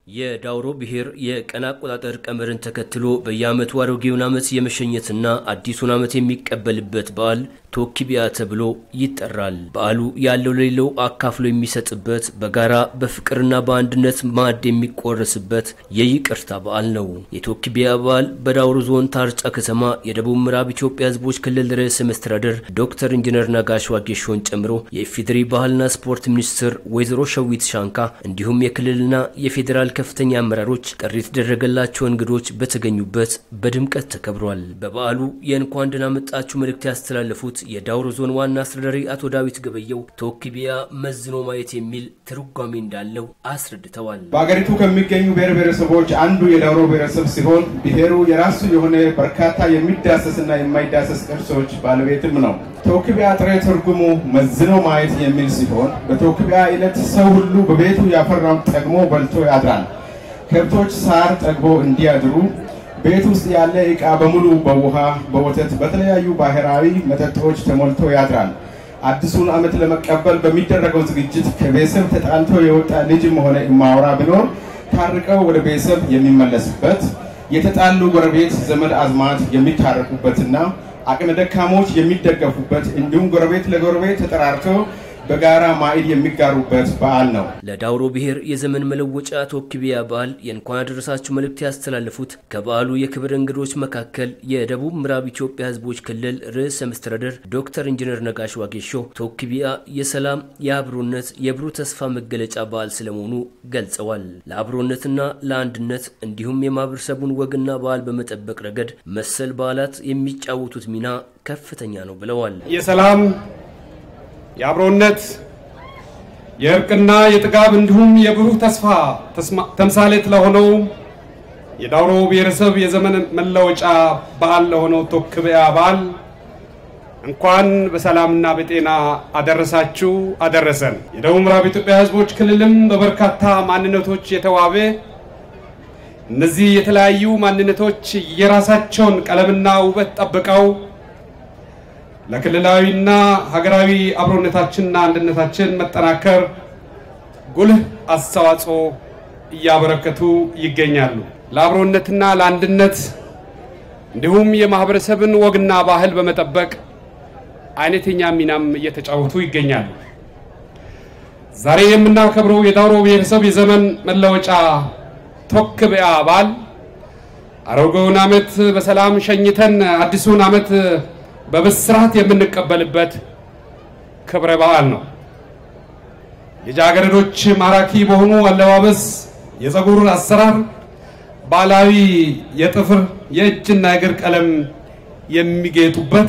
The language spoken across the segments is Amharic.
የዳውሮ ብሔር የቀን አቆጣጠር ቀመርን ተከትሎ በየዓመቱ አሮጌውን ዓመት የመሸኘትና አዲሱን ዓመት የሚቀበልበት በዓል ቶኪቢያ ተብሎ ይጠራል። በዓሉ ያለው ለሌለው አካፍሎ የሚሰጥበት፣ በጋራ በፍቅርና በአንድነት ማዕድ የሚቆረስበት የይቅርታ በዓል ነው። የቶኪቢያ በዓል በዳውሮ ዞን ታርጫ ከተማ የደቡብ ምዕራብ ኢትዮጵያ ሕዝቦች ክልል ርዕሰ መስተዳደር ዶክተር ኢንጂነር ነጋሽ ዋጌሾን ጨምሮ የኢፌዴሪ ባህልና ስፖርት ሚኒስትር ወይዘሮ ሸዊት ሻንካ እንዲሁም የክልልና የፌዴራል ከፍተኛ አመራሮች ጥሪ የተደረገላቸው እንግዶች በተገኙበት በድምቀት ተከብሯል። በበዓሉ የእንኳን ደህና መጣችሁ መልእክት ያስተላለፉት የዳውሮ ዞን ዋና አስተዳዳሪ አቶ ዳዊት ገበየው ቶኪቢያ መዝኖ ማየት የሚል ትርጓሜ እንዳለው አስረድተዋል። በአገሪቱ ከሚገኙ ብሔር ብሔረሰቦች አንዱ የዳውሮ ብሔረሰብ ሲሆን ብሔሩ የራሱ የሆነ በርካታ የሚዳሰስና የማይዳሰስ ቅርሶች ባለቤትም ነው። ቶኪቢያ ጥሬ ትርጉሙ መዝኖ ማየት የሚል ሲሆን በቶኪቢያ ዕለት ሰው ሁሉ በቤቱ ያፈራውን ጠግሞ በልቶ ያድራል። ከብቶች ሳር ጠግቦ እንዲያድሩ ቤት ውስጥ ያለ ዕቃ በሙሉ በውሃ፣ በወተት፣ በተለያዩ ባህላዊ መጠጦች ተሞልቶ ያድራል። አዲሱን ዓመት ለመቀበል በሚደረገው ዝግጅት ከቤተሰብ ተጣልቶ የወጣ ልጅም ሆነ እማወራ ቢኖር ታርቀው ወደ ቤተሰብ የሚመለስበት የተጣሉ ጎረቤት ዘመድ አዝማድ የሚታረቁበትና አቅመ ደካሞች የሚደገፉበት እንዲሁም ጎረቤት ለጎረቤት ተጠራርተው በጋራ ማዕድ የሚጋሩበት በዓል ነው። ለዳውሮ ብሔር የዘመን መለወጫ ቶኪቢያ በዓል የእንኳን አደረሳችሁ መልእክት ያስተላለፉት ከበዓሉ የክብር እንግዶች መካከል የደቡብ ምዕራብ ኢትዮጵያ ሕዝቦች ክልል ርዕሰ መስተዳደር ዶክተር ኢንጂነር ነጋሽ ዋጌሾ ቶኪቢያ የሰላም፣ የአብሮነት፣ የብሩህ ተስፋ መገለጫ በዓል ስለመሆኑ ገልጸዋል። ለአብሮነትና ለአንድነት እንዲሁም የማህበረሰቡን ወግና ባህል በመጠበቅ ረገድ መሰል በዓላት የሚጫወቱት ሚና ከፍተኛ ነው ብለዋል። የሰላም የአብሮነት የእርቅና የጥጋብ እንዲሁም የብሩህ ተስፋ ተምሳሌት ለሆነው የዳውሮ ብሔረሰብ የዘመን መለወጫ በዓል ለሆነው ቶኪቢያ በዓል እንኳን በሰላምና በጤና አደረሳችሁ አደረሰን። የደቡብ ምዕራብ ኢትዮጵያ ሕዝቦች ክልልም በበርካታ ማንነቶች የተዋበ እነዚህ የተለያዩ ማንነቶች የራሳቸውን ቀለምና ውበት ጠብቀው ለክልላዊና ሀገራዊ አብሮነታችንና አንድነታችን መጠናከር ጉልህ አስተዋጽኦ እያበረከቱ ይገኛሉ። ለአብሮነትና ለአንድነት እንዲሁም የማህበረሰብን ወግና ባህል በመጠበቅ አይነተኛ ሚናም እየተጫወቱ ይገኛሉ። ዛሬ የምናከብረው የዳውሮ ብሔረሰብ የዘመን መለወጫ ቶኪቢያ በዓል አሮጌውን ዓመት በሰላም ሸኝተን አዲሱን ዓመት በብስራት የምንቀበልበት ክብረ በዓል ነው። ልጃገረዶች ማራኪ በሆኑ አለባበስ፣ የፀጉር አሰራር፣ ባህላዊ የጥፍር የእጅና የእግር ቀለም የሚጌጡበት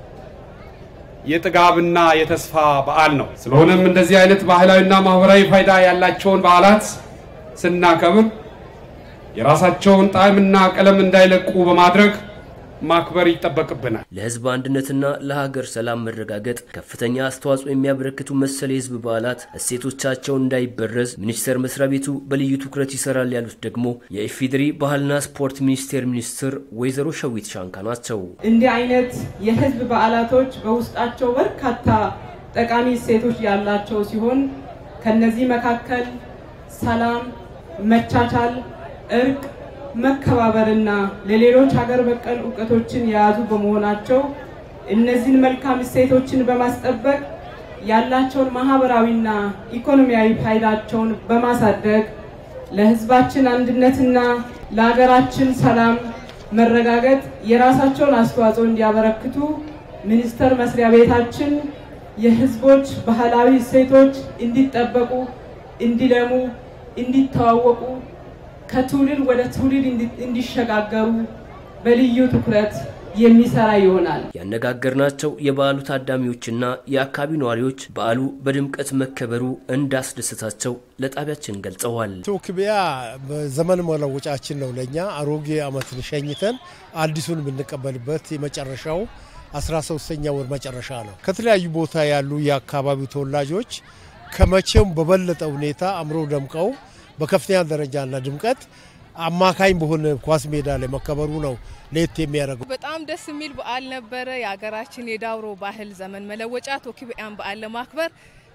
የጥጋብና የተስፋ በዓል ነው። ስለሆነም እንደዚህ አይነት ባህላዊና ማህበራዊ ፋይዳ ያላቸውን በዓላት ስናከብር የራሳቸውን ጣዕምና ቀለም እንዳይለቁ በማድረግ ማክበር ይጠበቅብናል። ለሕዝብ አንድነትና ለሀገር ሰላም መረጋገጥ ከፍተኛ አስተዋጽኦ የሚያበረክቱ መሰል የሕዝብ በዓላት እሴቶቻቸውን እንዳይበረዝ ሚኒስቴር መስሪያ ቤቱ በልዩ ትኩረት ይሰራል ያሉት ደግሞ የኢፌዴሪ ባህልና ስፖርት ሚኒስቴር ሚኒስትር ወይዘሮ ሸዊት ሻንካ ናቸው። እንዲህ አይነት የሕዝብ በዓላቶች በውስጣቸው በርካታ ጠቃሚ እሴቶች ያላቸው ሲሆን ከነዚህ መካከል ሰላም፣ መቻቻል፣ እርቅ መከባበርና ለሌሎች ሀገር በቀል እውቀቶችን የያዙ በመሆናቸው እነዚህን መልካም እሴቶችን በማስጠበቅ ያላቸውን ማህበራዊና ኢኮኖሚያዊ ፋይዳቸውን በማሳደግ ለሕዝባችን አንድነትና ለሀገራችን ሰላም መረጋገጥ የራሳቸውን አስተዋጽኦ እንዲያበረክቱ ሚኒስቴር መስሪያ ቤታችን የሕዝቦች ባህላዊ እሴቶች እንዲጠበቁ፣ እንዲለሙ፣ እንዲተዋወቁ ከትውልድ ወደ ትውልድ እንዲሸጋገሩ በልዩ ትኩረት የሚሰራ ይሆናል። ያነጋገርናቸው የበዓሉ ታዳሚዎችና የአካባቢው ነዋሪዎች በዓሉ በድምቀት መከበሩ እንዳስደሰታቸው ለጣቢያችን ገልጸዋል። ቶኪቢያ ዘመን መለወጫችን ነው። ለእኛ አሮጌ ዓመትን ሸኝተን አዲሱን የምንቀበልበት የመጨረሻው 13ኛ ወር መጨረሻ ነው። ከተለያዩ ቦታ ያሉ የአካባቢው ተወላጆች ከመቼውም በበለጠ ሁኔታ አምሮ ደምቀው በከፍተኛ ደረጃና ድምቀት አማካኝ በሆነ ኳስ ሜዳ ላይ መከበሩ ነው ለየት የሚያደርገው። በጣም ደስ የሚል በዓል ነበረ። የሀገራችን የዳውሮ ባህል ዘመን መለወጫ ቶኪቢያን በዓል ለማክበር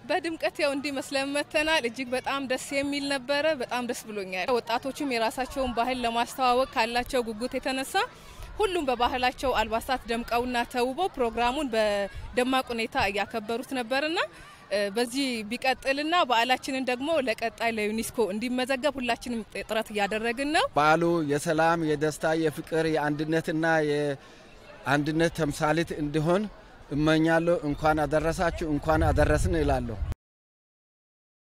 በድምቀት ያው እንዲመስለን መተናል። እጅግ በጣም ደስ የሚል ነበረ። በጣም ደስ ብሎኛል። ወጣቶችም የራሳቸውን ባህል ለማስተዋወቅ ካላቸው ጉጉት የተነሳ ሁሉም በባህላቸው አልባሳት ደምቀውና ተውበው ፕሮግራሙን በደማቅ ሁኔታ እያከበሩት ነበርና በዚህ ቢቀጥልና በዓላችንን ደግሞ ለቀጣይ ለዩኔስኮ እንዲመዘገብ ሁላችንም ጥረት እያደረግን ነው። በዓሉ የሰላም፣ የደስታ፣ የፍቅር፣ የአንድነትና የአንድነት ተምሳሌት እንዲሆን እመኛለሁ። እንኳን አደረሳችሁ፣ እንኳን አደረስን እላለሁ።